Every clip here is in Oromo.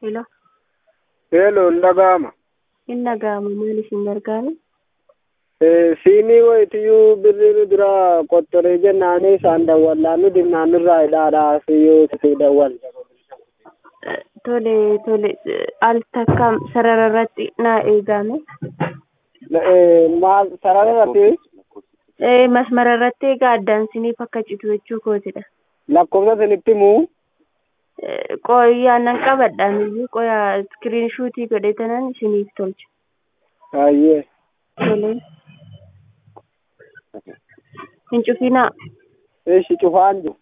Hello. Hello, dhaga'ama. Hin dhaga'ama maal isin gargaara? Siinii wayitiyyuu birrii dura qottoree jennaanii isaan dawwallaa nu dimnaanirraa hidhaadhaa siyyuu si dawwal. Tole tole al takka sarara irratti naa eegame. Maal sarara irratti Masmara irratti egaa addaan siniif akka citu jechuu kootidha. lakkoofsa isinitti himuu Qoyyaa nan qabadhaan iyyuu qoyaa iskiriin shuutii godhetanan isiniif tolcha. baay'ee Tole. Hin cufinaa. ishi cufaan jiru.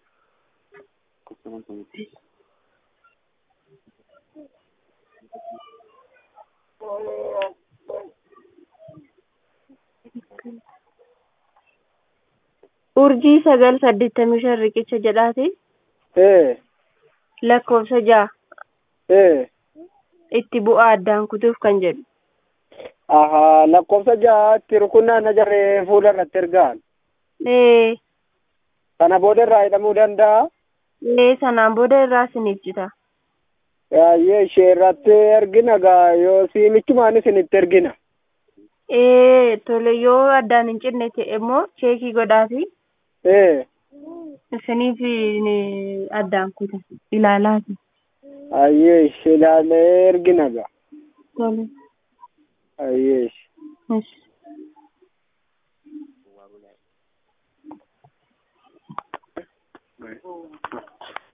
Urjii sagal saddeettamii shan riqicha jedhaati. Ee Lakkoofsa ja'a ee itti bu'aa addaan kutuuf kan jedhu. ahaa lakkoofsa ja'aatti rukunnaan na jaree fuula irratti ergaan Ee kana booda irraa hidhamuu danda'a. ee sanaan booda irraa isiniif cita. Baay'ee ishee irratti ergina gaa yoo siimichumaan isinitti ergina. Ee tole yoo addaan hin cinne ta'e immoo cheekii godhaafi Ee isiniif ni- addaan kuta ilaalaati. baay'ee ishee ilaalee ergina gaa Tole. baay'ee ishee. Yes.